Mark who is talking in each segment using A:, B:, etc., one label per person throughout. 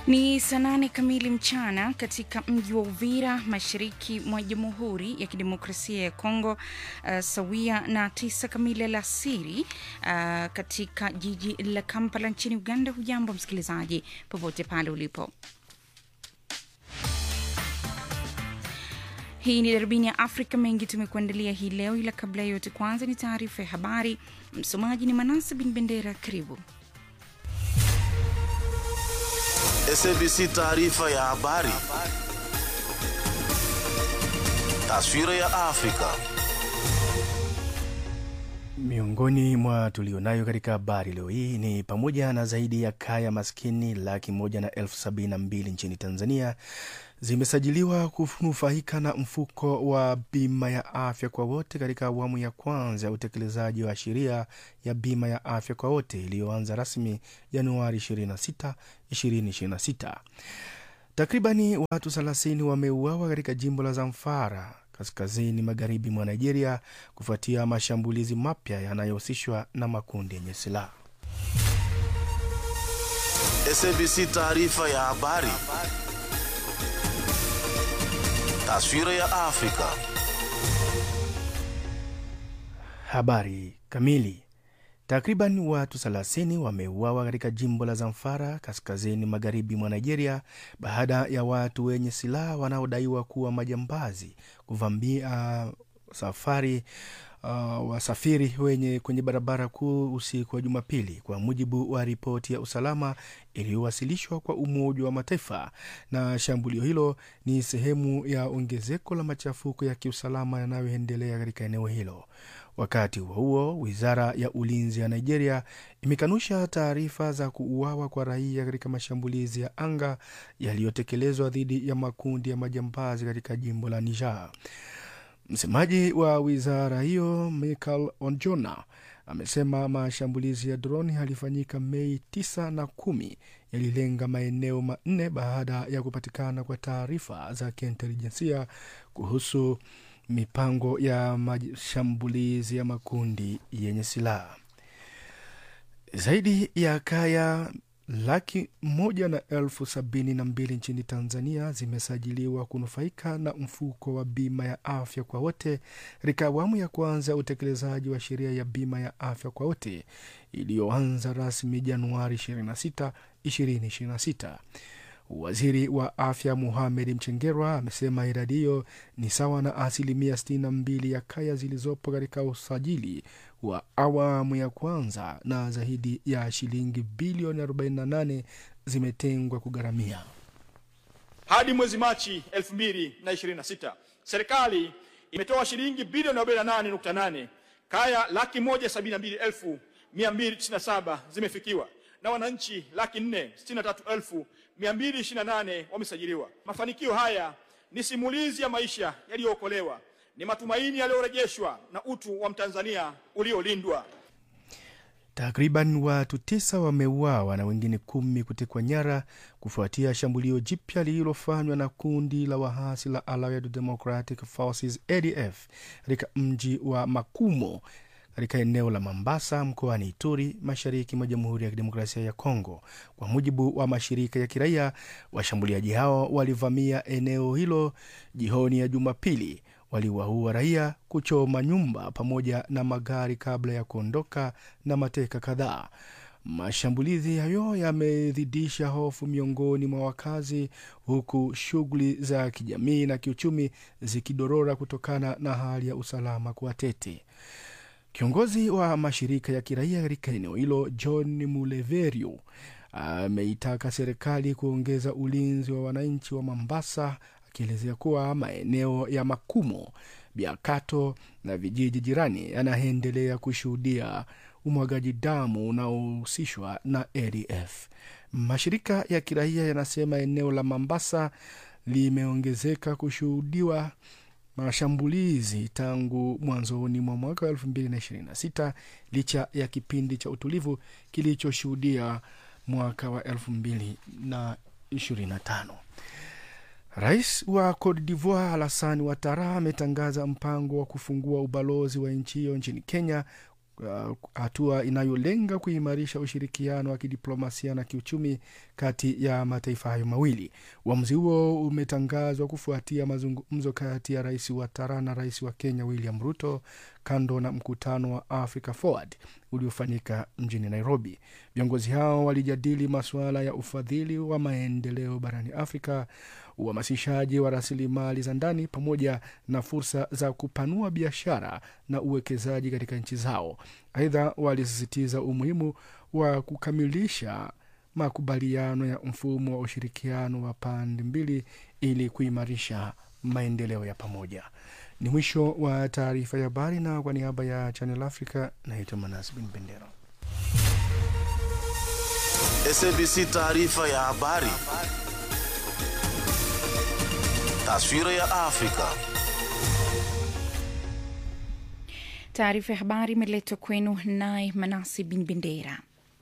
A: Ni saa nane kamili mchana katika mji wa Uvira, mashariki mwa Jamhuri ya Kidemokrasia ya Kongo, uh, sawia na tisa kamili alasiri uh, katika jiji la Kampala nchini Uganda. Hujambo msikilizaji, popote pale ulipo. Hii ni darubini ya Afrika. Mengi tumekuandalia hii leo, ila kabla ya yote, kwanza ni taarifa ya habari. Msomaji ni Manasa bin Bendera. Karibu.
B: SABC taarifa ya habari. Taswira ya Afrika.
C: Miongoni mwa tulionayo katika habari leo hii ni pamoja na zaidi ya kaya maskini laki moja na elfu sabini na mbili nchini Tanzania zimesajiliwa kunufaika na mfuko wa bima ya afya kwa wote katika awamu ya kwanza ya utekelezaji wa sheria ya bima ya afya kwa wote iliyoanza rasmi Januari 26, 2026. Takribani watu 30 wameuawa katika jimbo la Zamfara kaskazini magharibi mwa Nigeria kufuatia mashambulizi mapya yanayohusishwa na makundi yenye silaha.
B: SABC taarifa ya habari. Taswira ya Afrika.
C: Habari kamili. Takriban watu 30 wameuawa katika jimbo la Zamfara kaskazini magharibi mwa Nigeria baada ya watu wenye silaha wanaodaiwa kuwa majambazi kuvamia safari uh, wasafiri wenye kwenye barabara kuu usiku wa Jumapili, kwa mujibu wa ripoti ya usalama iliyowasilishwa kwa Umoja wa Mataifa. Na shambulio hilo ni sehemu ya ongezeko la machafuko ya kiusalama yanayoendelea katika eneo hilo. Wakati huo huo, wizara ya ulinzi ya Nigeria imekanusha taarifa za kuuawa kwa raia katika mashambulizi ya anga yaliyotekelezwa dhidi ya makundi ya majambazi katika jimbo la Niger. Msemaji wa wizara hiyo Michael Onjona amesema mashambulizi ya droni yalifanyika Mei 9 na kumi yalilenga maeneo manne baada ya kupatikana kwa taarifa za kiintelijensia kuhusu mipango ya mashambulizi ya makundi yenye silaha. Zaidi ya kaya laki moja na elfu sabini na mbili nchini Tanzania zimesajiliwa kunufaika na mfuko wa bima ya afya kwa wote katika awamu ya kwanza ya utekelezaji wa sheria ya bima ya afya kwa wote iliyoanza rasmi Januari 26, 2026. Waziri wa afya Muhamed Mchengerwa amesema idadi hiyo ni sawa na asilimia 62 ya kaya zilizopo katika usajili wa awamu ya kwanza na zaidi ya shilingi bilioni 48 zimetengwa kugharamia.
D: Hadi mwezi Machi 2026 serikali imetoa shilingi bilioni 48.8, kaya laki moja sabini na mbili elfu mia mbili tisini na saba zimefikiwa na wananchi laki nne sitini na tatu elfu mia mbili ishirini na nane wamesajiliwa. Mafanikio haya ni simulizi ya maisha yaliyookolewa, ni matumaini yaliyorejeshwa na utu wa Mtanzania uliolindwa.
C: Takriban watu tisa wameuawa na wengine kumi kutekwa nyara kufuatia shambulio jipya lililofanywa na kundi la wahasi la Allied Democratic Forces ADF katika mji wa Makumo katika eneo la Mambasa mkoani Ituri, mashariki mwa Jamhuri ya Kidemokrasia ya Kongo. Kwa mujibu wa mashirika ya kiraia, washambuliaji hao walivamia eneo hilo jioni ya Jumapili, waliwaua raia, kuchoma nyumba pamoja na magari kabla ya kuondoka na mateka kadhaa. Mashambulizi hayo yamezidisha hofu miongoni mwa wakazi, huku shughuli za kijamii na kiuchumi zikidorora kutokana na hali ya usalama kuwa tete. Kiongozi wa mashirika ya kiraia katika eneo hilo John Muleverio ameitaka serikali kuongeza ulinzi wa wananchi wa Mambasa, akielezea kuwa maeneo ya Makumo, Biakato na vijiji jirani yanaendelea kushuhudia umwagaji damu unaohusishwa na ADF. Mashirika ya kiraia yanasema eneo la Mambasa limeongezeka kushuhudiwa mashambulizi tangu mwanzoni mwa mwaka wa 2026 licha ya kipindi cha utulivu kilichoshuhudia mwaka wa 2025. Rais wa Cote d'Ivoire Alassane Ouattara ametangaza mpango wa kufungua ubalozi wa nchi hiyo nchini Kenya uh, hatua inayolenga kuimarisha ushirikiano wa kidiplomasia na kiuchumi kati ya mataifa hayo mawili. Uamuzi huo umetangazwa kufuatia mazungumzo kati ya rais wa Tara na rais wa Kenya William Ruto kando na mkutano wa Africa Forward uliofanyika mjini Nairobi. Viongozi hao walijadili masuala ya ufadhili wa maendeleo barani Afrika, uhamasishaji wa rasilimali za ndani pamoja na fursa za kupanua biashara na uwekezaji katika nchi zao. Aidha, walisisitiza umuhimu wa kukamilisha makubaliano ya mfumo wa ushirikiano wa pande mbili ili kuimarisha maendeleo ya pamoja. Ni mwisho wa taarifa ya habari, na kwa niaba ya Channel Africa naitwa Manas Bin Bendera.
B: SABC taarifa ya habari. Taswira ya Afrika.
A: Taarifa ya habari imeletwa kwenu naye Manasi Bin Bendera.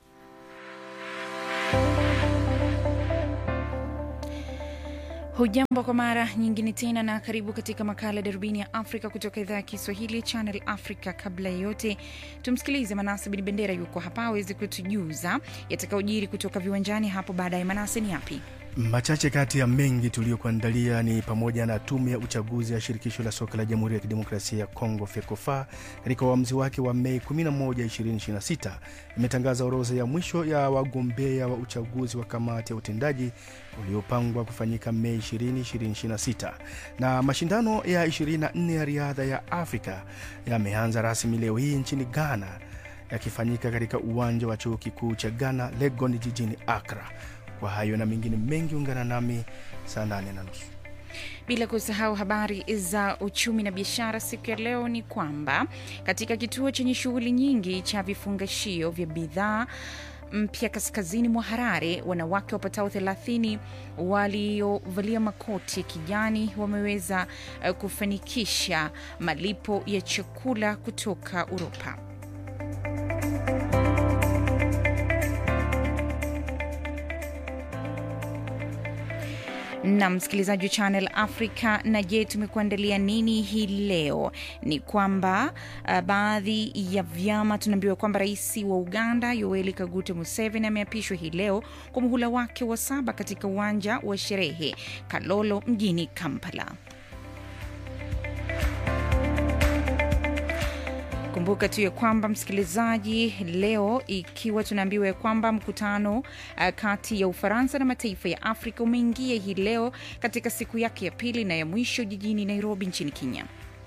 A: Hujambo kwa mara nyingine tena na karibu katika makala ya darubini ya Afrika kutoka idhaa ya Kiswahili Channel Africa. Kabla ya yote, tumsikilize Manase Bin Bendera, yuko hapa awezi kutujuza yatakayojiri kutoka viwanjani hapo baadaye. Manase, ni yapi?
C: Machache kati ya mengi tuliyokuandalia ni pamoja na tume ya uchaguzi ya shirikisho la soka la Jamhuri ya Kidemokrasia ya Kongo FECOFA katika uamuzi wake wa Mei 11, 2026 imetangaza orodha ya mwisho ya wagombea wa uchaguzi wa kamati ya utendaji uliopangwa kufanyika Mei 20, 2026 na mashindano ya 24 ya riadha ya Afrika yameanza rasmi leo hii nchini Ghana yakifanyika katika uwanja wa chuo kikuu cha Ghana Legon jijini Accra. Kwa hayo na mengine mengi, ungana nami saa nane na nusu.
A: Bila kusahau habari za uchumi na biashara. Siku ya leo ni kwamba katika kituo chenye shughuli nyingi cha vifungashio vya bidhaa mpya kaskazini mwa Harare, wanawake wapatao 30 waliovalia makoti ya kijani wameweza uh, kufanikisha malipo ya chakula kutoka Uropa. na msikilizaji wa Channel Africa. Na je, tumekuandalia nini hii leo? Ni kwamba uh, baadhi ya vyama tunaambiwa kwamba rais wa Uganda Yoweri Kaguta Museveni ameapishwa hii leo kwa muhula wake wa saba katika uwanja wa sherehe Kalolo mjini Kampala. Kumbuka tu ya kwamba msikilizaji, leo ikiwa tunaambiwa ya kwamba mkutano uh, kati ya Ufaransa na mataifa ya Afrika umeingia hii leo katika siku yake ya pili na ya mwisho jijini Nairobi nchini Kenya.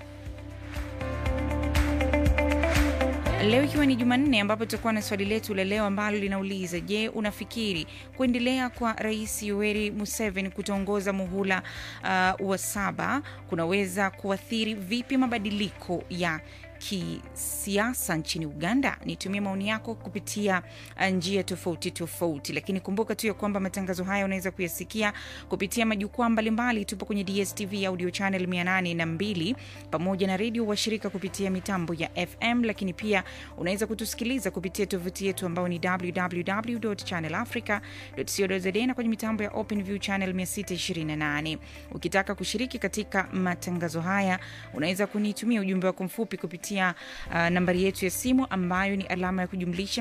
A: Leo ikiwa ni Jumanne, ambapo tutakuwa na swali letu la leo ambalo linauliza: Je, unafikiri kuendelea kwa Rais Yoweri Museveni kutongoza muhula uh, wa saba kunaweza kuathiri vipi mabadiliko ya kisiasa nchini Uganda? Nitumie maoni yako kupitia njia tofauti tofauti, lakini kumbuka tu ya kwamba matangazo haya unaweza kuyasikia kupitia majukwaa mbalimbali. Tupo kwenye DSTV audio channel 802 pamoja na redio washirika kupitia mitambo ya FM, lakini pia unaweza kutusikiliza kupitia tovuti yetu ambayo ni www.channelafrica.co.za na kwenye mitambo ya OpenView channel 628. Ukitaka kushiriki katika matangazo haya unaweza kunitumia ujumbe wako mfupi kupitia Uh, nambari yetu ya simu ambayo ni alama ya kujumlisha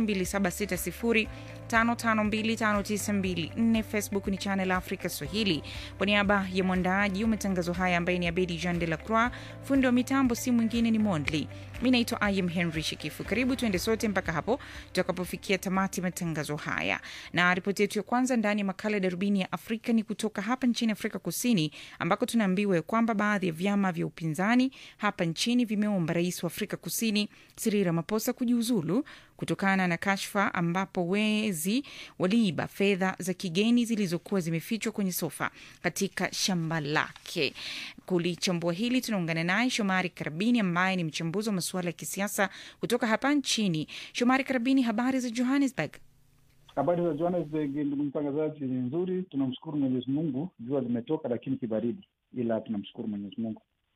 A: 276055259254. Facebook ni Channel Africa Swahili. Kwa niaba ya mwandaaji wa matangazo haya ambaye ni Abedi Jean de la Croix, fundi wa mitambo si mwingine ni Mondli. Mi naitwa Im Henry Shikifu. Karibu tuende sote mpaka hapo tutakapofikia tamati matangazo haya, na ripoti yetu ya kwanza ndani ya makala ya darubini ya Afrika ni kutoka hapa nchini Afrika Kusini, ambako tunaambiwa kwamba baadhi ya vyama vya upinzani hapa nchini vimeomba rais wa Afrika Kusini Cyril Ramaphosa kujiuzulu kutokana na kashfa ambapo wezi waliiba fedha za kigeni zilizokuwa zimefichwa kwenye sofa katika shamba lake. Kulichambua hili tunaungana naye Shomari Karabini ambaye ni mchambuzi wa masuala ya kisiasa kutoka hapa nchini. Shomari Karabini, habari za Johannesburg?
E: Habari za Johannesburg, ndugu mtangazaji, ni nzuri. Tunamshukuru Mwenyezi Mungu, jua limetoka lakini kibaridi, ila tunamshukuru Mwenyezi Mungu.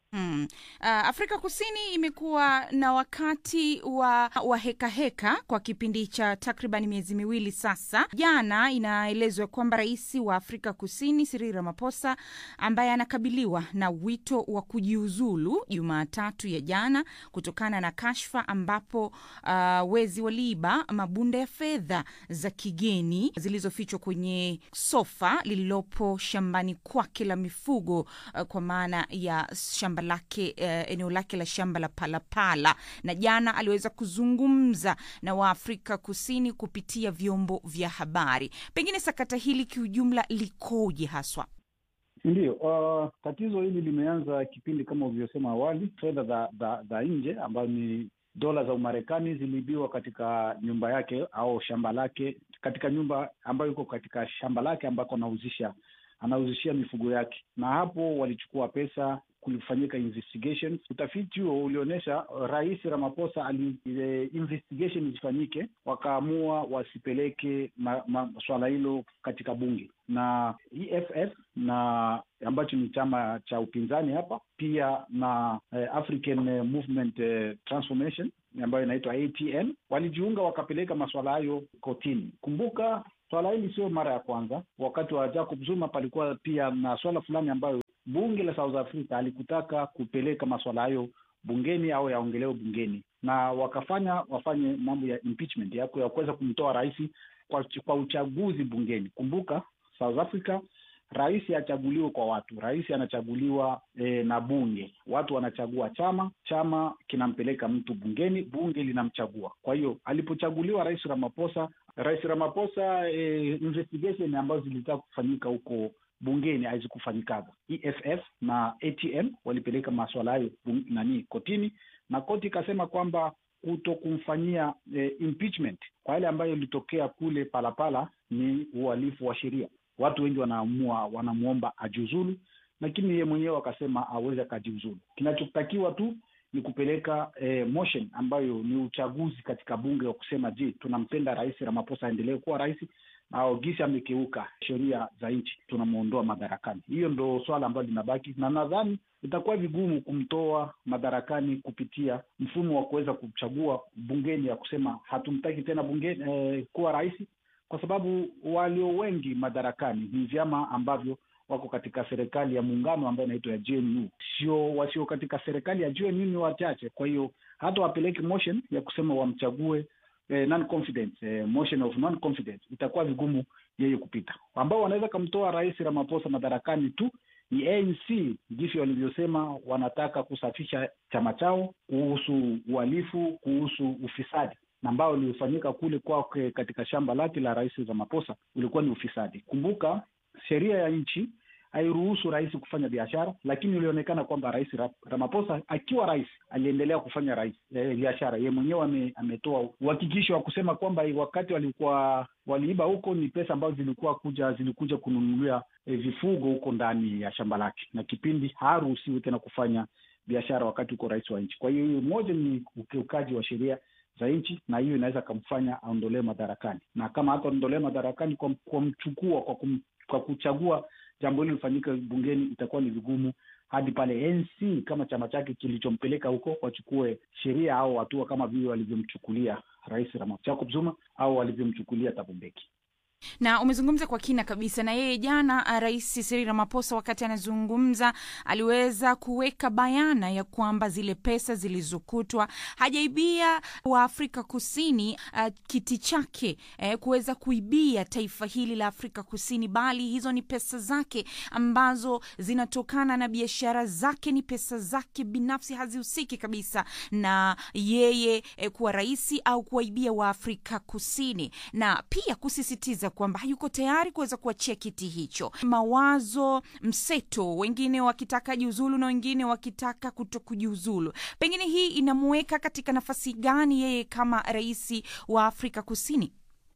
A: Hmm. Uh, Afrika Kusini imekuwa na wakati wa, wa heka heka kwa kipindi cha takriban miezi miwili sasa. Jana inaelezwa kwamba rais wa Afrika Kusini Cyril Ramaphosa ambaye anakabiliwa na wito wa kujiuzulu Jumatatu ya jana kutokana na kashfa ambapo uh, wezi waliiba mabunda ya fedha za kigeni zilizofichwa kwenye sofa lililopo shambani kwake la mifugo uh, kwa maana ya shamba lake uh, eneo lake la shamba la Palapala, na jana aliweza kuzungumza na Waafrika Kusini kupitia vyombo vya habari. Pengine sakata hili kiujumla likoje haswa?
E: Ndiyo, uh, tatizo hili limeanza kipindi kama ulivyosema awali. Fedha za, za, za nje ambayo ni dola za Umarekani ziliibiwa katika nyumba yake au shamba lake, katika nyumba ambayo iko katika shamba lake ambako anauzisha anauzishia mifugo yake, na hapo walichukua pesa kulifanyika investigation. Utafiti huo ulionyesha Rais Ramaphosa ali ile investigation isifanyike, wakaamua wasipeleke ma, ma, swala hilo katika bunge na EFF na ambacho ni chama cha upinzani hapa pia na eh, African eh, Movement eh, Transformation ambayo inaitwa ATN walijiunga wakapeleka masuala hayo kotini. Kumbuka swala hili sio mara ya kwanza. Wakati wa Jacob Zuma palikuwa pia na swala fulani ambayo bunge la South Africa alikutaka kupeleka masuala hayo bungeni au yaongelewe bungeni, na wakafanya wafanye mambo ya impeachment ya ya kuweza kumtoa rais kwa, kwa uchaguzi bungeni. Kumbuka South Africa rais hachaguliwi kwa watu, rais anachaguliwa e, na bunge. Watu wanachagua chama, chama kinampeleka mtu bungeni, bunge linamchagua. Kwa hiyo alipochaguliwa rais Ramaphosa, rais Ramaphosa e, investigation ambazo zilitaka kufanyika huko bungeni hazikufanyikaga. EFF na ATM walipeleka maswala hayo nani kotini, na koti ikasema kwamba kuto kumfanyia e, impeachment kwa yale ambayo ilitokea kule Palapala ni uhalifu wa sheria. Watu wengi wanaamua wanamwomba ajiuzulu, lakini yeye mwenyewe akasema aweze akajiuzulu. Kinachotakiwa tu ni kupeleka e, motion ambayo ni uchaguzi katika bunge wa kusema, je, tunampenda rais Ramaphosa aendelee kuwa rais au gisi amekeuka sheria za nchi, tunamwondoa madarakani. Hiyo ndo swala ambalo linabaki, na nadhani itakuwa vigumu kumtoa madarakani kupitia mfumo wa kuweza kuchagua bungeni ya kusema hatumtaki tena bungeni eh, kuwa rais, kwa sababu walio wengi madarakani ni vyama ambavyo wako katika serikali ya muungano ambayo inaitwa ya GNU. Sio wasio katika serikali ya GNU ni wachache. Kwa hiyo hata wapeleke motion ya kusema wamchague eh, non confidence eh, motion of non confidence, itakuwa vigumu yeye kupita. Ambao wanaweza kumtoa rais Ramaphosa madarakani tu ni ANC, jinsi walivyosema wanataka kusafisha chama chao kuhusu uhalifu, kuhusu ufisadi na ambao uliofanyika kule kwake katika shamba lake la rais Ramaphosa ulikuwa ni ufisadi. Kumbuka sheria ya nchi hairuhusu rais kufanya biashara, lakini ilionekana kwamba rais Ramaphosa akiwa rais aliendelea kufanya rais e, biashara. Yeye mwenyewe ame, ametoa uhakikisho wa kusema kwamba wakati walikuwa waliiba huko ni pesa ambazo zilikuwa kuja zilikuja kununulia e, vifugo huko ndani ya shamba lake, na kipindi haruhusiwi tena kufanya biashara wakati uko rais wa nchi. Kwa hiyo hiyo moja ni ukiukaji wa sheria za nchi na hiyo inaweza kamfanya aondolewe madarakani, na kama hata aondolewe madarakani kwa kumchukua kwa, kum, kwa kuchagua jambo hilo lifanyike bungeni, itakuwa ni vigumu hadi pale NC kama chama chake kilichompeleka huko wachukue sheria au hatua kama vile walivyomchukulia rais Jacob Zuma au walivyomchukulia Thabo Mbeki
A: na umezungumza kwa kina kabisa na yeye jana. Rais Cyril Ramaphosa wakati anazungumza aliweza kuweka bayana ya kwamba zile pesa zilizokutwa hajaibia wa Afrika Kusini uh, kiti chake eh, kuweza kuibia taifa hili la Afrika Kusini, bali hizo ni pesa zake ambazo zinatokana na biashara zake, ni pesa zake binafsi, hazihusiki kabisa na yeye eh, kuwa rais au kuwaibia wa Afrika Kusini, na pia kusisitiza kwamba hayuko tayari kuweza kuachia kiti hicho. Mawazo mseto, wengine wakitaka jiuzulu na wengine wakitaka kuto kujiuzulu. Pengine hii inamuweka katika nafasi gani yeye kama rais wa Afrika Kusini?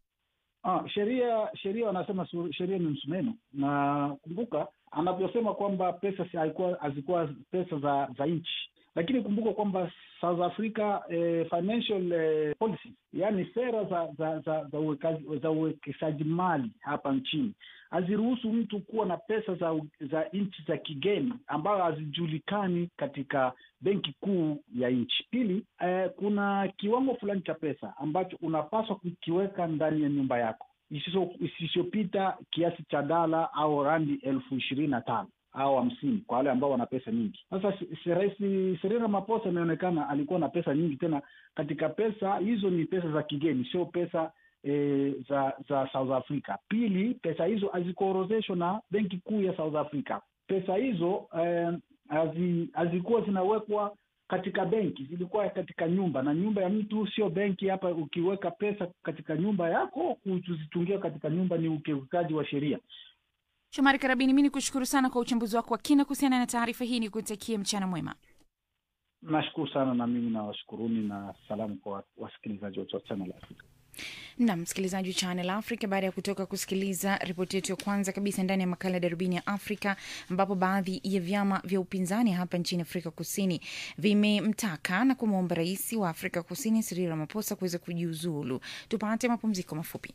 E: Ah, sheria sheria wanasema sheria ni msumeno, na kumbuka anavyosema kwamba pesa hazikuwa hazikuwa pesa za za nchi lakini kumbuka kwamba South Africa eh, financial eh, policy, yaani sera za za za za uwekazi- za uwekezaji mali hapa nchini haziruhusu mtu kuwa na pesa za za nchi za kigeni ambayo hazijulikani katika benki kuu ya nchi. Pili, eh, kuna kiwango fulani cha pesa ambacho unapaswa kukiweka ndani ya nyumba yako isiso- isisopita kiasi cha dala au randi elfu ishirini na tano au hamsini kwa wale ambao wana pesa nyingi. Sasa si- si- Rais Cyril Ramaphosa imeonekana alikuwa na pesa nyingi, tena katika pesa hizo ni pesa za kigeni, sio pesa e, za za South Africa. Pili, pesa hizo hazikuorozeshwa na benki kuu ya South Africa. Pesa hizo eh, hazi- hazikuwa zinawekwa katika benki, zilikuwa katika nyumba, na nyumba ya mtu sio benki. Hapa ukiweka pesa katika nyumba yako, kuzitungia katika nyumba ni ukiukaji wa sheria.
A: Shomari Karabini, mi ni kushukuru sana kwa uchambuzi wako wa kina kuhusiana na taarifa hii. Ni kutakie mchana mwema.
E: Nashukuru sana, na mimi nawashukuruni na salamu kwa wasikilizaji wote wa Channel Africa.
A: na msikilizaji wa Channel Africa, baada ya kutoka kusikiliza ripoti yetu ya kwanza kabisa ndani ya makala ya darubini ya Afrika, ambapo baadhi ya vyama vya upinzani hapa nchini Afrika Kusini vimemtaka na kumwomba rais wa Afrika Kusini Cyril Ramaphosa kuweza kujiuzulu. Tupate mapumziko mafupi.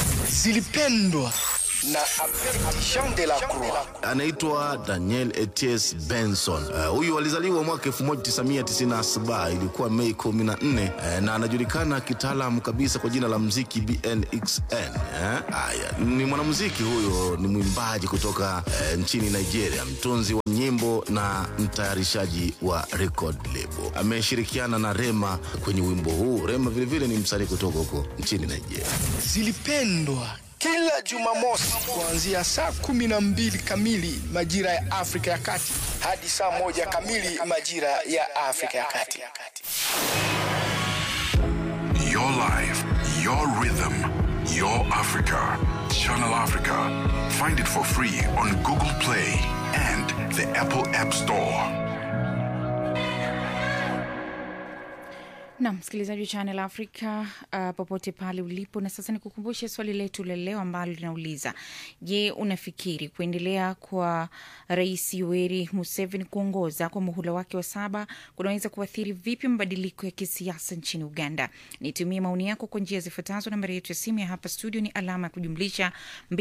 F: zilipendwa na Abedi Jean de la Croix.
B: anaitwa Daniel Eties Benson. Eh, Huyu alizaliwa mwaka 1997 ilikuwa Mei 14 eh, na anajulikana kitaalam kabisa kwa jina la mziki BNXN. eh. Haya, ni mwanamuziki huyo, ni mwimbaji kutoka eh, nchini Nigeria, mtunzi wa nyimbo na mtayarishaji wa record label. Ameshirikiana na Rema kwenye wimbo huu. Rema vilevile ni msanii kutoka huko nchini Nigeria.
F: Zilipendwa kila Jumamosi kuanzia saa kumi na mbili kamili majira ya Afrika ya Kati hadi saa moja kamili majira ya Afrika ya Kati.
G: Your life, your rhythm, your Africa. Channel Africa. Find it for free on Google Play and the Apple App Store.
A: na msikilizaji wa Channel Africa uh, popote pale ulipo. Na sasa nikukumbushe swali letu la leo ambalo linauliza, je, unafikiri kuendelea kwa Rais Yoweri Museveni kuongoza kwa muhula wake wa saba kunaweza kuathiri vipi mabadiliko ya kisiasa nchini Uganda? Nitumie maoni yako kwa njia zifuatazo. Nambari yetu ya simu ya hapa studio ni alama ya kujumlisha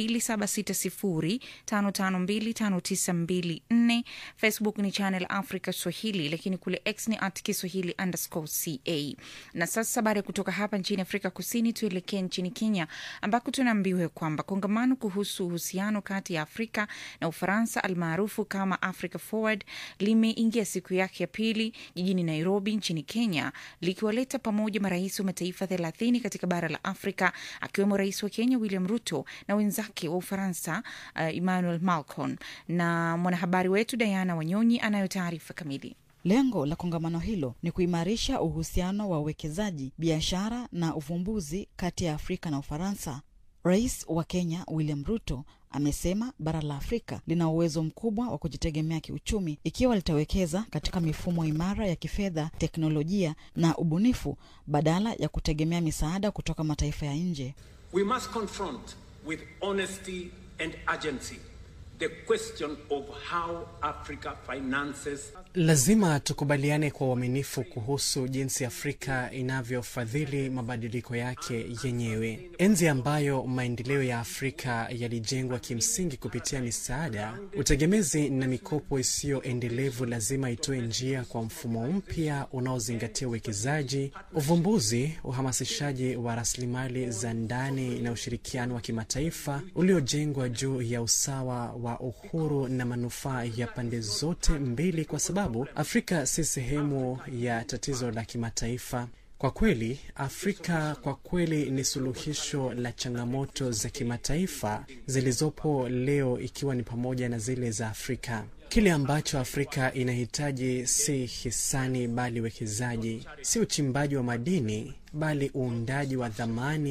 A: 276055259254. Facebook ni Channel Africa Swahili, lakini kule X ni at Kiswahili underscore ca. Na sasa baada ya kutoka hapa nchini Afrika Kusini, tuelekee nchini Kenya ambako tunaambiwa kwamba kongamano kuhusu uhusiano kati ya Afrika na Ufaransa almaarufu kama Africa Forward limeingia siku yake ya pili jijini Nairobi nchini Kenya, likiwaleta pamoja marais wa mataifa thelathini katika bara la Afrika, akiwemo rais wa Kenya William Ruto na wenzake wa Ufaransa uh, Emmanuel Macron. Na mwanahabari wetu Diana Wanyonyi anayo taarifa kamili.
H: Lengo la kongamano hilo ni kuimarisha uhusiano wa uwekezaji, biashara na uvumbuzi kati ya Afrika na Ufaransa. Rais wa Kenya William Ruto amesema bara la Afrika lina uwezo mkubwa wa kujitegemea kiuchumi ikiwa litawekeza katika mifumo imara ya kifedha, teknolojia na ubunifu badala ya kutegemea misaada kutoka mataifa ya nje.
I: We must confront with honesty and urgency the question of how Africa finances
J: Lazima tukubaliane kwa uaminifu kuhusu jinsi Afrika inavyofadhili mabadiliko yake yenyewe. Enzi ambayo maendeleo ya Afrika yalijengwa kimsingi kupitia misaada, utegemezi na mikopo isiyo endelevu lazima itoe njia kwa mfumo mpya unaozingatia uwekezaji, uvumbuzi, uhamasishaji wa rasilimali za ndani na ushirikiano wa kimataifa uliojengwa juu ya usawa wa uhuru na manufaa ya pande zote mbili, kwa sababu Afrika si sehemu ya tatizo la kimataifa. Kwa kweli, Afrika kwa kweli ni suluhisho la changamoto za kimataifa zilizopo leo, ikiwa ni pamoja na zile za Afrika. Kile ambacho Afrika inahitaji si hisani, bali uwekezaji, si uchimbaji wa madini, bali uundaji wa dhamani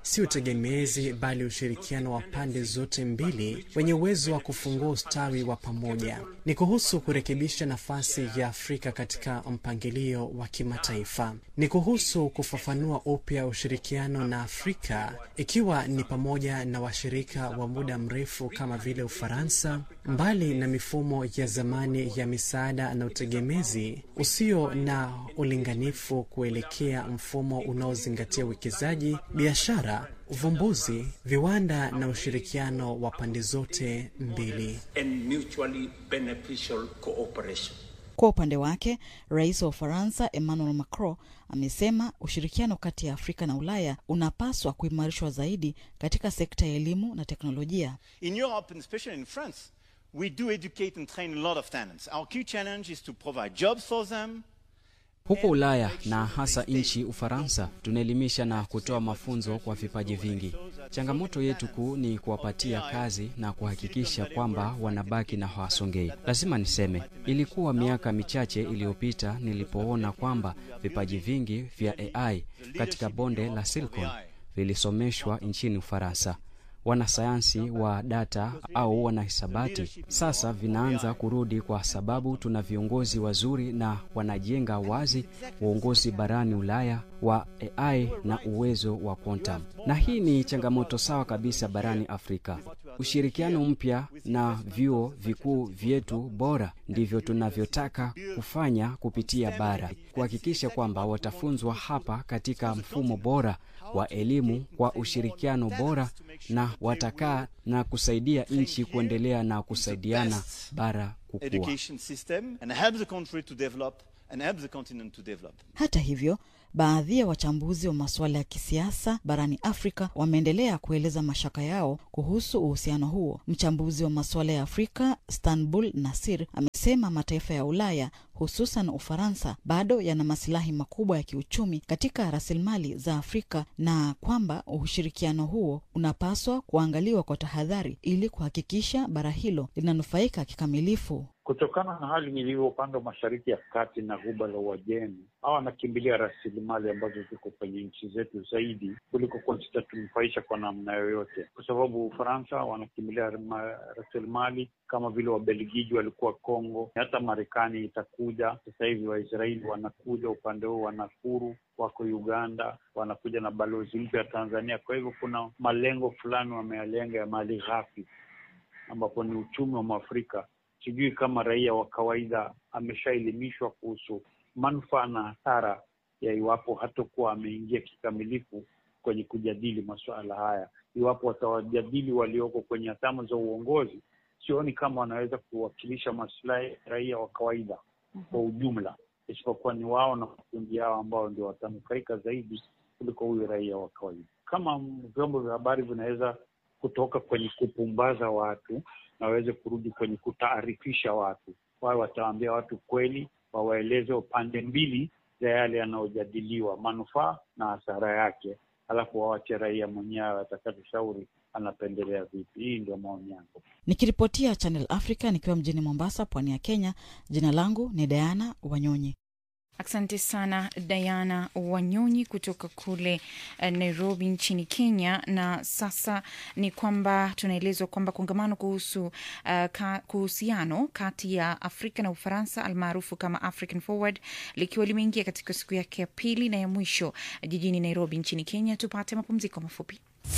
J: si utegemezi, bali ushirikiano wa pande zote mbili wenye uwezo wa kufungua ustawi wa pamoja. Ni kuhusu kurekebisha nafasi ya Afrika katika mpangilio wa kimataifa. Ni kuhusu kufafanua upya ushirikiano na Afrika, ikiwa ni pamoja na washirika wa muda mrefu kama vile Ufaransa, mbali na mifumo ya zamani ya misaada na utegemezi usio na ulinganifu kuelekea mfumo unaozingatia uwekezaji, biashara, uvumbuzi, viwanda na ushirikiano wa pande zote mbili.
I: and mutually beneficial cooperation.
H: Kwa upande wake, rais wa Ufaransa Emmanuel Macron amesema ushirikiano kati ya Afrika na Ulaya unapaswa kuimarishwa zaidi katika sekta ya elimu na teknolojia.
K: In Europe, and especially in France, we do educate and train a lot of talents. Our key challenge is to provide jobs for them.
L: Huko Ulaya na hasa nchi Ufaransa, tunaelimisha na kutoa mafunzo kwa vipaji vingi. Changamoto yetu kuu ni kuwapatia kazi na kuhakikisha kwamba wanabaki na hawasongei. Lazima niseme, ilikuwa miaka michache iliyopita nilipoona kwamba vipaji vingi vya AI katika bonde la Silicon vilisomeshwa nchini Ufaransa. Wanasayansi wa data au wanahisabati sasa vinaanza kurudi, kwa sababu tuna viongozi wazuri na wanajenga wazi uongozi barani Ulaya wa AI na uwezo wa quantum, na hii ni changamoto sawa kabisa barani Afrika. Ushirikiano mpya na vyuo vikuu vyetu bora ndivyo tunavyotaka kufanya kupitia bara, kuhakikisha kwamba watafunzwa hapa katika mfumo bora wa elimu kwa ushirikiano bora na watakaa na kusaidia nchi kuendelea na kusaidiana bara kukua.
K: Education system and help the country to develop and help the continent to develop.
H: Hata hivyo, baadhi ya wachambuzi wa masuala ya kisiasa barani Afrika wameendelea kueleza mashaka yao kuhusu uhusiano huo. Mchambuzi wa masuala ya Afrika Stanbul Nasir amesema mataifa ya Ulaya hususan Ufaransa bado yana masilahi makubwa ya kiuchumi katika rasilimali za Afrika na kwamba ushirikiano huo unapaswa kuangaliwa kwa tahadhari ili kuhakikisha bara hilo linanufaika kikamilifu.
M: Kutokana na hali ilivyo upande wa mashariki ya kati na ghuba la Uajemi, hawa wanakimbilia rasilimali ambazo ziko kwenye nchi zetu zaidi kuliko kuwa zitatunufaisha kwa namna yoyote, kwa sababu Ufaransa wanakimbilia rasilimali kama vile Wabelgiji walikuwa Kongo, hata Marekani itakuja sasa hivi. Waisraeli wanakuja upande huo, wanakuru wako Uganda, wanakuja na balozi mpya ya Tanzania. Kwa hivyo kuna malengo fulani wameyalenga ya mali ghafi, ambapo ni uchumi wa Mwafrika. Sijui kama raia wa kawaida ameshaelimishwa kuhusu manufaa na hasara ya iwapo hatakuwa ameingia kikamilifu kwenye kujadili masuala haya. Iwapo watawajadili walioko kwenye hatamu za uongozi, sioni kama wanaweza kuwakilisha masilahi ya raia wa kawaida kwa ujumla, isipokuwa ni wao na makundi yao ambao ndio watanufaika zaidi kuliko huyu raia wa kawaida. Kama vyombo vya habari vinaweza kutoka kwenye kupumbaza watu na waweze kurudi kwenye kutaarifisha watu, wawe watawaambia watu kweli, wawaeleze upande mbili za yale yanayojadiliwa, manufaa na hasara yake, alafu wawache raia mwenyewe atakatushauri anapendelea vipi. Hii ndio maoni yangu.
H: Nikiripotia Channel Africa nikiwa mjini Mombasa, pwani ya Kenya. Jina langu ni Diana Wanyonyi.
A: Asante sana Diana Wanyonyi kutoka kule uh, Nairobi nchini Kenya. Na sasa ni kwamba tunaelezwa kwamba kongamano kuhusu uh, ka, kuhusiano kati ya Afrika na Ufaransa almaarufu kama African Forward likiwa limeingia katika siku yake ya pili na ya mwisho jijini Nairobi nchini Kenya. Tupate mapumziko mafupi.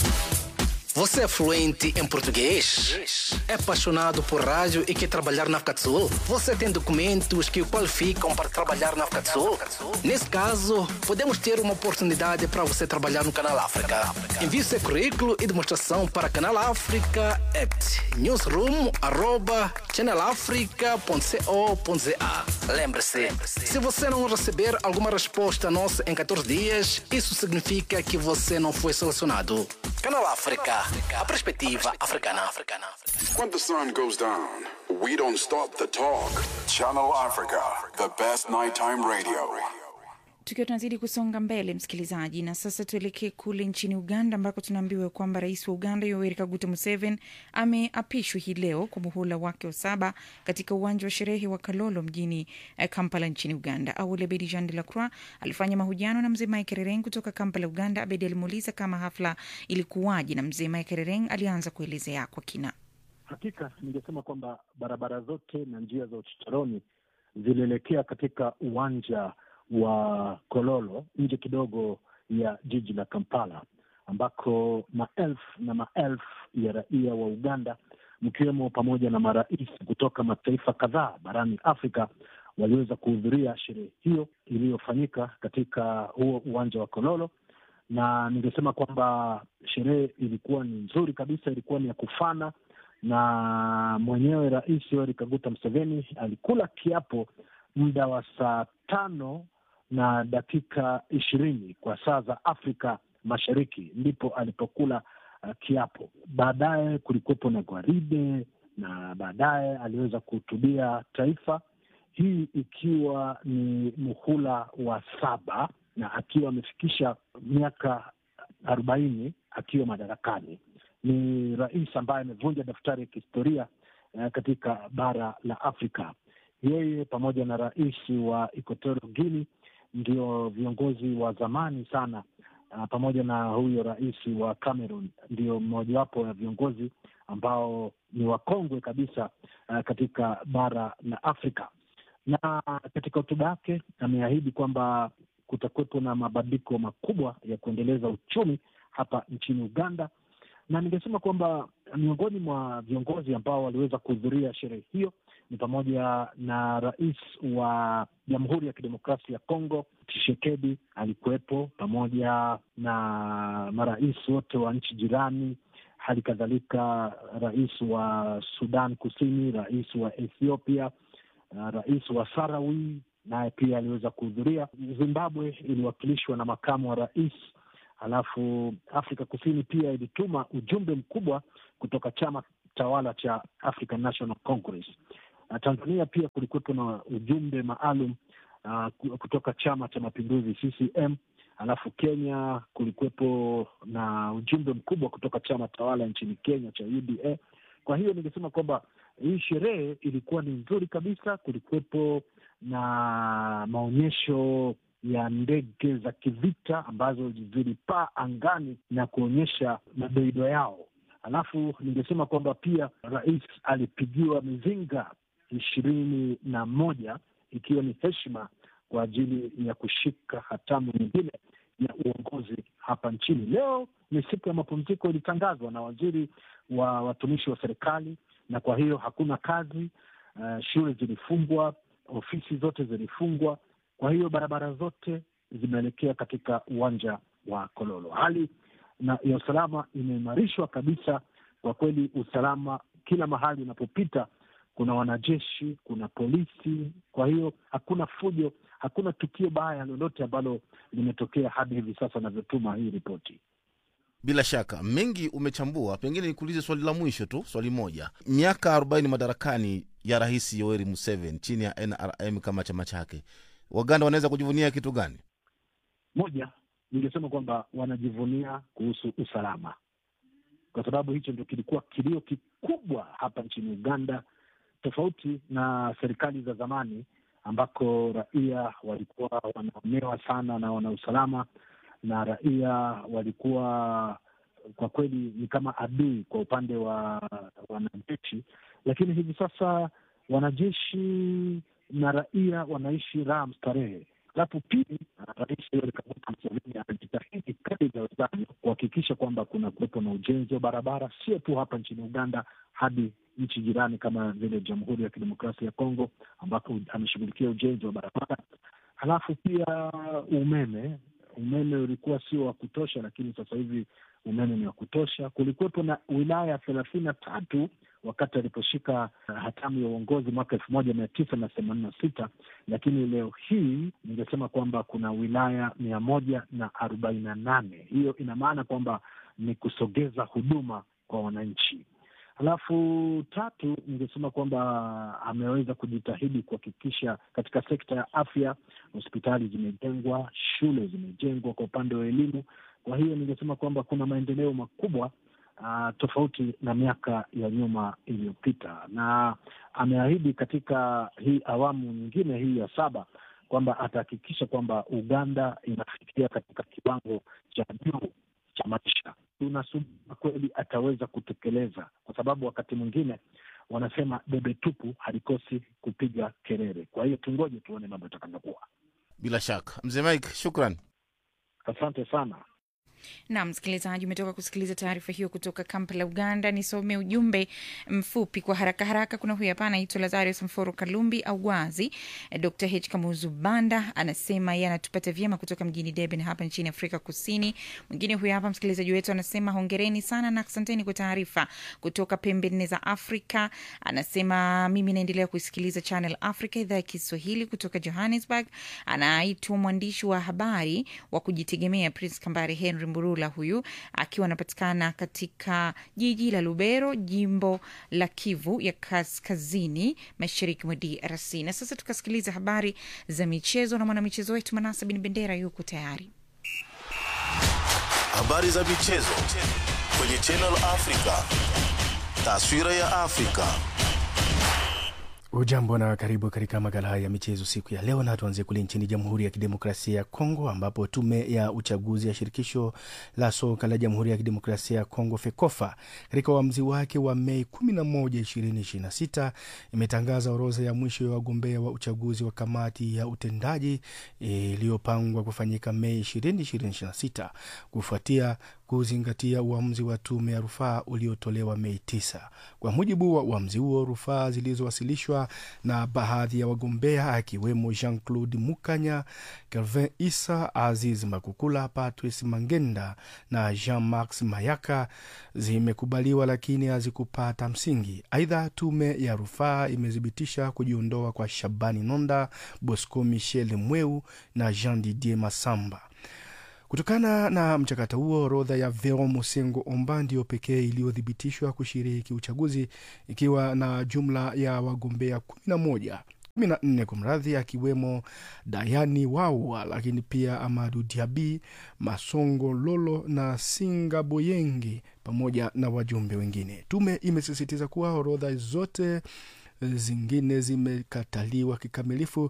N: Você é fluente em português? É apaixonado por rádio e quer trabalhar na África do Sul? Você tem documentos que o qualificam para trabalhar na África do Sul? Nesse caso, podemos ter uma oportunidade para você trabalhar no Canal África. Envie seu currículo e demonstração para Canal África at newsroom@channelafrica.co.za. Lembre-se, se você não receber alguma resposta nossa em 14 dias, isso significa que você não foi selecionado. Canal África, a perspectiva africana.
G: When the sun goes down, we don't stop the talk. Channel Africa, the best nighttime radio.
A: Tukiwa tunazidi kusonga mbele, msikilizaji, na sasa tuelekee kule nchini Uganda ambako tunaambiwa kwamba rais wa Uganda Yoweri Kaguta Museveni ameapishwa hii leo kwa muhula wake wa saba katika uwanja wa sherehe wa Kalolo mjini eh, Kampala nchini Uganda. Awali Abedi Jean de la Croix alifanya mahojiano na mzee Mike Rereng kutoka Kampala, Uganda. Abedi alimuuliza kama hafla ilikuwaje, na mzee Mike Rereng alianza kuelezea kwa kina.
O: Hakika ningesema kwamba barabara zote na njia za uchochoroni zilielekea katika uwanja wa Kololo nje kidogo ya jiji la Kampala, ambako maelfu na maelfu ya raia wa Uganda mkiwemo pamoja na marais kutoka mataifa kadhaa barani Afrika waliweza kuhudhuria sherehe hiyo iliyofanyika katika huo uwanja wa Kololo, na ningesema kwamba sherehe ilikuwa ni nzuri kabisa, ilikuwa ni ya kufana na mwenyewe Rais Yoweri Kaguta Museveni alikula kiapo muda wa saa tano na dakika ishirini kwa saa za Afrika Mashariki, ndipo alipokula uh, kiapo. Baadaye kulikuwepo na gwaride na baadaye aliweza kuhutubia taifa, hii ikiwa ni muhula wa saba na akiwa amefikisha miaka arobaini akiwa madarakani ni rais ambaye amevunja daftari ya kihistoria uh, katika bara la Afrika. Yeye pamoja na rais wa Equatorial Guinea ndio viongozi wa zamani sana uh, pamoja na huyo rais wa Cameroon ndio mmojawapo ya viongozi ambao ni wakongwe kabisa uh, katika bara la Afrika. Na katika hotuba yake ameahidi kwamba kutakuwepo na mabadiliko makubwa ya kuendeleza uchumi hapa nchini Uganda na ningesema kwamba miongoni mwa viongozi ambao waliweza kuhudhuria sherehe hiyo ni pamoja na rais wa Jamhuri ya Kidemokrasia ya Kongo Tshisekedi alikuwepo, pamoja na marais wote wa nchi jirani, hali kadhalika rais wa Sudan Kusini, rais wa Ethiopia, uh, rais wa Sarawi naye pia aliweza kuhudhuria. Zimbabwe iliwakilishwa na makamu wa rais Halafu Afrika Kusini pia ilituma ujumbe mkubwa kutoka chama tawala cha African National Congress. Uh, Tanzania pia kulikuwepo na ujumbe maalum uh, kutoka chama cha mapinduzi CCM. Halafu Kenya kulikuwepo na ujumbe mkubwa kutoka chama tawala nchini Kenya cha UDA. Kwa hiyo ningesema kwamba hii sherehe ilikuwa ni nzuri kabisa. Kulikuwepo na maonyesho ya ndege za kivita ambazo zilipaa angani na kuonyesha madoido yao. Alafu ningesema kwamba pia rais alipigiwa mizinga ishirini na moja ikiwa ni heshima kwa ajili ya kushika hatamu nyingine ya uongozi hapa nchini. Leo ni siku ya mapumziko ilitangazwa na waziri wa watumishi wa serikali, na kwa hiyo hakuna kazi. Uh, shule zilifungwa, ofisi zote zilifungwa kwa hiyo barabara zote zimeelekea katika uwanja wa Kololo. Hali na ya usalama imeimarishwa kabisa. Kwa kweli, usalama kila mahali unapopita, kuna wanajeshi, kuna polisi. Kwa hiyo hakuna fujo, hakuna tukio baya lolote ambalo limetokea hadi hivi sasa navyotuma hii ripoti.
B: Bila shaka mengi umechambua, pengine nikuulize swali la mwisho tu, swali moja. Miaka arobaini madarakani ya Rais Yoweri Museveni chini ya NRM kama chama chake Waganda wanaweza kujivunia kitu gani?
O: Moja, ningesema kwamba wanajivunia kuhusu usalama, kwa sababu hicho ndio kilikuwa kilio kikubwa hapa nchini Uganda, tofauti na serikali za zamani ambako raia walikuwa wanaonewa sana na wana usalama, na raia walikuwa kwa kweli ni kama adui kwa upande wa wanajeshi, lakini hivi sasa wanajeshi na raia wanaishi raha mstarehe. Alafu pili, Rais Yoweri Kaguta Museveni anajitahidi kadri iwezavyo kuhakikisha kwamba kuna kuwepo na ujenzi wa barabara, sio tu hapa nchini Uganda, hadi nchi jirani kama vile Jamhuri ya Kidemokrasia ya Kongo, ambako ameshughulikia ujenzi wa barabara. Halafu pia umeme, umeme ulikuwa sio wa kutosha, lakini sasa hivi umeme ni wa kutosha. Kulikuwepo na wilaya thelathini na tatu wakati aliposhika hatamu ya uongozi mwaka elfu moja mia tisa na themanini na sita lakini leo hii ningesema kwamba kuna wilaya mia moja na arobaini na nane Hiyo ina maana kwamba ni kusogeza huduma kwa wananchi. Alafu tatu, ningesema kwamba ameweza kujitahidi kuhakikisha katika sekta ya afya hospitali zimejengwa, shule zimejengwa kwa upande wa elimu. Kwa hiyo ningesema kwamba kuna maendeleo makubwa uh, tofauti na miaka ya nyuma iliyopita, na ameahidi katika hii awamu nyingine hii ya saba kwamba atahakikisha kwamba Uganda inafikia katika kiwango cha juu cha maisha. Tunasubiri kweli ataweza kutekeleza, kwa sababu wakati mwingine wanasema debe tupu halikosi kupiga kelele. Kwa hiyo tungoje tuone mambo yatakavyokuwa.
B: Bila shaka, mzee Mike, shukran,
O: asante sana.
A: na msikilizaji, umetoka kusikiliza taarifa hiyo kutoka Kampala, Uganda. Nisome ujumbe mfupi kwa haraka haraka. Kuna huyu hapa anaitwa Lazarus Mforo Kalumbi Awazi. Dr H Kamuzu Banda anasema yeye anatupata vyema kutoka mjini Durban hapa nchini Afrika Kusini. Mwingine huyu hapa msikilizaji wetu anasema hongereni sana na asanteni kwa taarifa kutoka pembe nne za Afrika. Anasema mimi naendelea kuisikiliza Channel Africa idhaa ya Kiswahili kutoka Johannesburg. Anaitwa mwandishi wa habari wa kujitegemea Prince Kambare Henry Mburula, huyu akiwa anapatikana katika jiji la Lubero, jimbo la Kivu ya kaskazini mashariki mwa DRC. Na sasa tukasikiliza habari za michezo na mwanamichezo wetu Manasa Bin Bendera yuko tayari.
B: Habari za michezo kwenye Channel Africa, taswira ya Afrika.
C: Ujambo na karibu katika makala haya ya michezo siku ya leo, na tuanzie kule nchini Jamhuri ya Kidemokrasia ya Kongo ambapo tume ya uchaguzi ya shirikisho la soka la Jamhuri ya Kidemokrasia ya Kongo FEKOFA katika uamuzi wake wa Mei 11, 2026 imetangaza orodha ya mwisho ya wagombea wa uchaguzi wa kamati ya utendaji iliyopangwa kufanyika Mei 20, 2026 kufuatia kuzingatia uamuzi wa tume ya rufaa uliotolewa Mei 9. Kwa mujibu wa uamuzi huo, rufaa zilizowasilishwa na baadhi ya wagombea akiwemo Jean Claude Mukanya, Kelvin Isa, Aziz Makukula, Patrice Mangenda na Jean Max Mayaka zimekubaliwa, lakini hazikupata msingi. Aidha, tume ya rufaa imethibitisha kujiondoa kwa Shabani Nonda, Bosco Michel Mweu na Jean Didier Masamba. Kutokana na mchakato huo, orodha ya Vero Mosengo Omba ndiyo pekee iliyothibitishwa kushiriki uchaguzi ikiwa na jumla ya wagombea kumi na moja kumi na nne kwa mradhi, akiwemo Dayani Wawa, lakini pia Amadu Diabi, Masongo Lolo na Singa Boyengi pamoja na wajumbe wengine. Tume imesisitiza kuwa orodha zote zingine zimekataliwa kikamilifu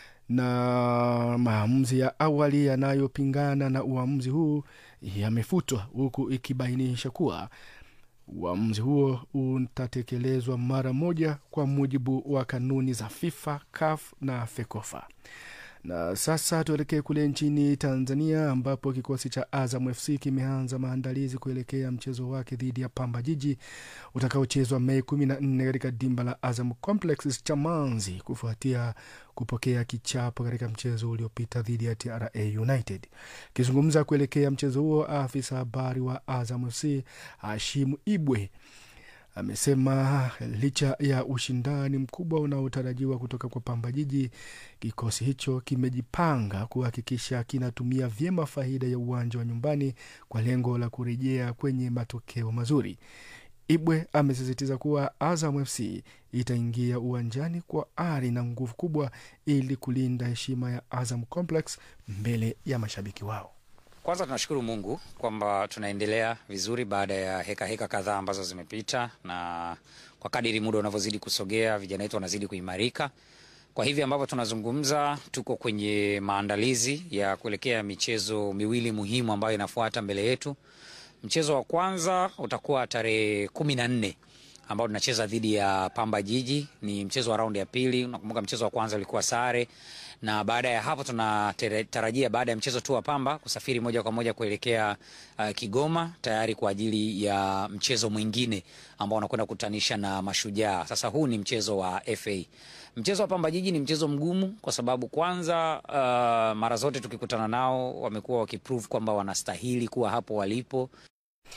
C: na maamuzi ya awali yanayopingana na uamuzi huu yamefutwa, huku ikibainisha kuwa uamuzi huo utatekelezwa mara moja kwa mujibu wa kanuni za FIFA, CAF na FEKOFA. Na sasa tuelekee kule nchini Tanzania ambapo kikosi cha Azam FC kimeanza maandalizi kuelekea mchezo wake dhidi ya Pamba Jiji utakaochezwa Mei 14 katika dimba la Azam Complex Chamazi kufuatia kupokea kichapo katika mchezo uliopita dhidi ya TRA United. Akizungumza kuelekea mchezo huo, afisa habari wa Azam FC Hashimu Ibwe amesema licha ya ushindani mkubwa unaotarajiwa kutoka kwa Pamba Jiji, kikosi hicho kimejipanga kuhakikisha kinatumia vyema faida ya uwanja wa nyumbani kwa lengo la kurejea kwenye matokeo mazuri. Ibwe amesisitiza kuwa Azam FC itaingia uwanjani kwa ari na nguvu kubwa ili kulinda heshima ya Azam Complex mbele ya mashabiki wao.
P: Kwanza tunashukuru Mungu kwamba tunaendelea vizuri baada ya heka heka kadhaa ambazo zimepita, na kwa kadiri muda unavyozidi kusogea, vijana wetu wanazidi kuimarika. Kwa hivi ambavyo tunazungumza, tuko kwenye maandalizi ya kuelekea michezo miwili muhimu ambayo inafuata mbele yetu. Mchezo wa kwanza utakuwa tarehe kumi na nne ambao tunacheza dhidi ya Pamba Jiji. Ni mchezo wa raundi ya pili. Unakumbuka mchezo wa kwanza ulikuwa sare, na baada ya hapo tunatarajia baada ya mchezo tu wa Pamba kusafiri moja kwa moja kuelekea uh, Kigoma tayari kwa ajili ya mchezo mwingine ambao unakwenda kukutanisha na Mashujaa. Sasa huu ni mchezo wa FA. Mchezo wa Pamba Jiji ni mchezo mgumu kwa sababu kwanza, uh, mara zote tukikutana nao wamekuwa wakiprove kwamba wanastahili kuwa hapo walipo.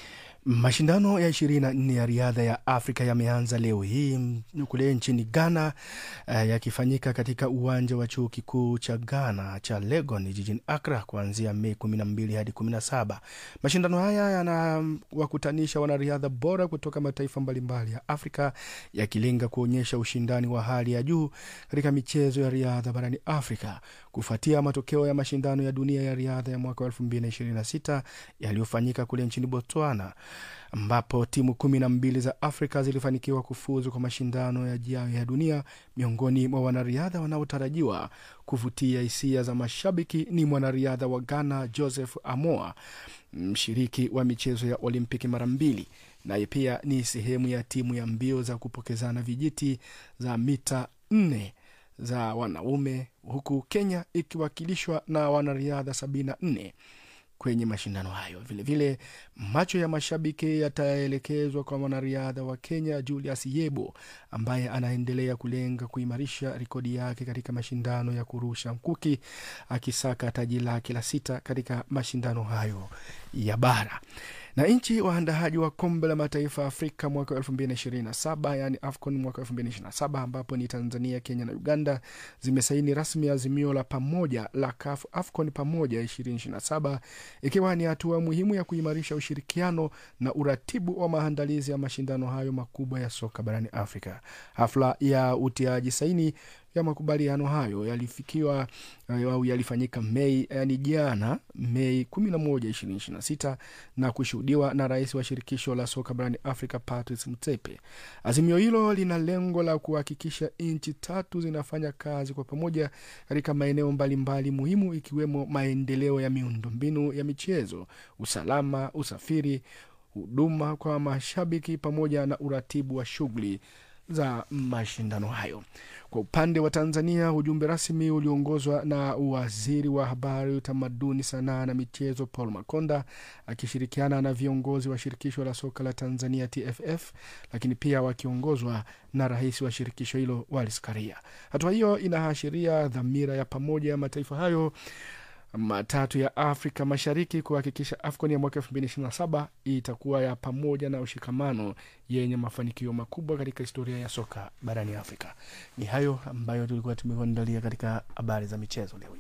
C: Mashindano ya 24 ya riadha ya Afrika yameanza leo hii kule nchini Ghana, uh, yakifanyika katika uwanja wa chuo kikuu cha Ghana cha Legon jijini Accra kuanzia Mei 12 hadi 17. Mashindano haya yanawakutanisha wanariadha bora kutoka mataifa mbalimbali ya Afrika yakilenga kuonyesha ushindani wa hali ya juu katika michezo ya riadha barani Afrika kufuatia matokeo ya mashindano ya dunia ya riadha ya mwaka 2026 yaliyofanyika kule nchini Botswana ambapo timu kumi na mbili za Afrika zilifanikiwa kufuzu kwa mashindano yajayo ya dunia. Miongoni mwa wanariadha wanaotarajiwa kuvutia hisia za mashabiki ni mwanariadha wa Ghana Joseph Amoa, mshiriki wa michezo ya Olimpiki mara mbili, naye pia ni sehemu ya timu ya mbio za kupokezana vijiti za mita nne za wanaume, huku Kenya ikiwakilishwa na wanariadha 74 kwenye mashindano hayo. Vilevile vile, macho ya mashabiki yataelekezwa kwa mwanariadha wa Kenya Julius Yebo ambaye anaendelea kulenga kuimarisha rekodi yake katika mashindano ya kurusha mkuki akisaka taji lake la sita katika mashindano hayo ya bara na nchi waandaaji wa kombe la mataifa ya Afrika mwaka wa 2027 yani AFCON mwaka wa 2027 ambapo ni Tanzania, Kenya na Uganda zimesaini rasmi azimio la pamoja la CAF AFCON pamoja 2027 ikiwa ni hatua muhimu ya kuimarisha ushirikiano na uratibu wa maandalizi ya mashindano hayo makubwa ya soka barani Afrika. Hafla ya utiaji saini ya makubaliano hayo yalifikiwa au yalifanyika Mei yani jana Mei 11, 2026 na kushuhudiwa na rais wa shirikisho la soka barani Afrika Patrice Motsepe. Azimio hilo lina lengo la kuhakikisha nchi tatu zinafanya kazi kwa pamoja katika maeneo mbalimbali muhimu ikiwemo maendeleo ya miundombinu ya michezo, usalama, usafiri, huduma kwa mashabiki pamoja na uratibu wa shughuli za mashindano hayo. Kwa upande wa Tanzania, ujumbe rasmi uliongozwa na waziri wa habari, utamaduni, sanaa na michezo Paul Makonda akishirikiana na viongozi wa shirikisho la soka la Tanzania TFF, lakini pia wakiongozwa na rais wa shirikisho hilo Wallace Karia. Hatua hiyo inaashiria dhamira ya pamoja ya mataifa hayo matatu ya Afrika Mashariki kuhakikisha AFCON ya mwaka 2027 itakuwa ya pamoja na ushikamano yenye mafanikio makubwa katika historia ya soka barani Afrika. Ni hayo ambayo tulikuwa tumekuandalia katika habari za michezo leo.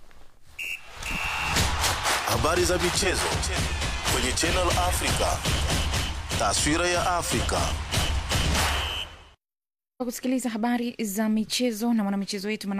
B: Habari za michezo kwenye Channel Africa, taswira ya Afrika.
A: Kwa kusikiliza habari za michezo na mwanamichezo wetu